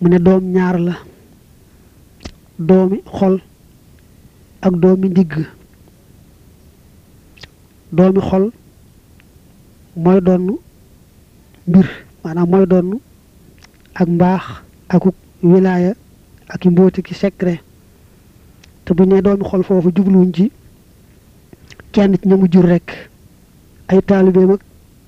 mu ne doom ñaar la doomi xol ak doomi ndigg doomi xol mooy doon mbir maanaam mooy doon ak mbaax akuk wilaaya ak i mbóoti ki secret te bu ne doomi xol foofu jubluwuñ ci kenn ci ñamu jur rek ay taalibeem ak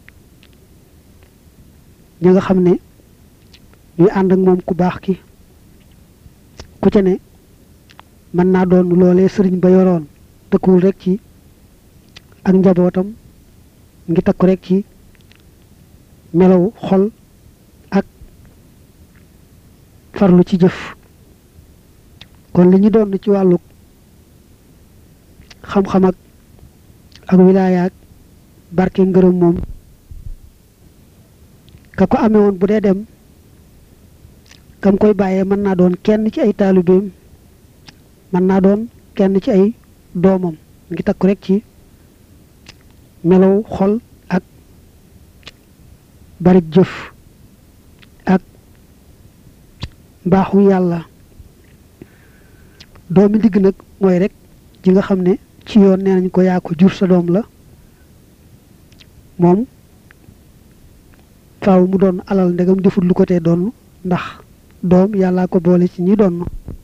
ñi nga xam ne ñuy ànd ak moom ku baax ki ku ca ne mën naa doon loolee sëriñ ba yoroon tëkkuwul rek ci ak njabootam ngi takku rek ci melaw xol ak farlu ci jëf kon li ñu doon ci wàllu xam-xam ak ak wilaaya ak barke ngërëm moom ka ko amee woon bu dee dem kam koy bàyyee mën naa doon kenn ci ay taalibeem mën naa doon kenn ci ay doomam ngi takku rek ci melaw xol ak bari jëf ak mbaaxu yàlla doomi digg nag mooy rek ji nga xam ne ci yoon nee nañ ko yaa ko jur sa doom la moom faaw mu doon alal ndegam defut lu ko tee doon ndax doom yàllaa ko boole ci ñi doon